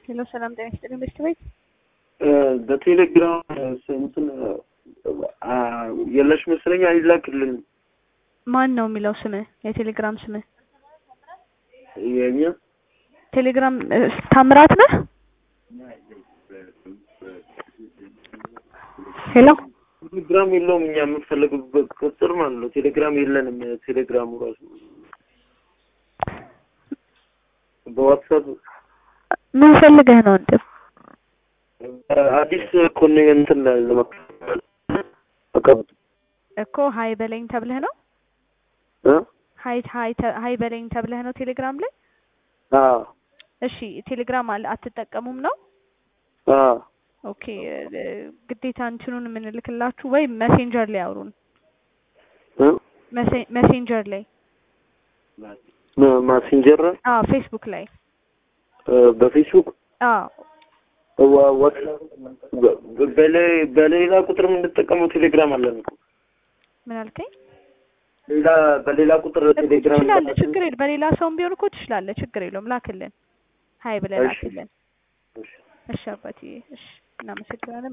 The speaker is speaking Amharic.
ሄሎ ሰላም ጤና ይስጥልኝ በስት ቤት በቴሌግራም እንትን የለሽ መሰለኝ አይላክልን ማን ነው የሚለው ስምህ የቴሌግራም ስምህ የኛ ቴሌግራም እ፣ ታምራት ነህ ሄሎ ቴሌግራም የለውም እኛ የምንፈልግበት ቁጥር ማለት ነው ቴሌግራም የለንም ቴሌግራሙ ራሱ በዋትሳፕ ምን ፈልገህ ነው እንዴ አዲስ ኮኔ እንትን ለመቀበል አቀብጥ እኮ ሀይ በለኝ ተብለህ ነው እ ሀይ ሀይ ተ- ሀይ በለኝ ተብለህ ነው ቴሌግራም ላይ አ እሺ ቴሌግራም አለ አትጠቀሙም ነው አ ኦኬ እ፣ ግዴታ እንትኑን የምንልክላችሁ ወይ መሴንጀር ላይ አውሩን እ መሴ- መሴንጀር ላይ ማ- ማሴንጀር አዎ ፌስቡክ ላይ እ፣ በፌስቡክ አዎ ዋ- ዋትሳፕ በ- በሌ- በሌላ ቁጥር የምንጠቀመው ቴሌግራም አለን እኮ ምን አልከኝ ሌላ በሌላ ቁጥር እኮ ቴሌግራም ትችላለህ ችግር የለም በሌላ ሰውም ቢሆን እኮ ትችላለህ ችግር የለውም ላክልን ሀይ ብለህ እሺ። ላክልን እሺ። እሺ አባትዬ እሺ እናመሰግናለን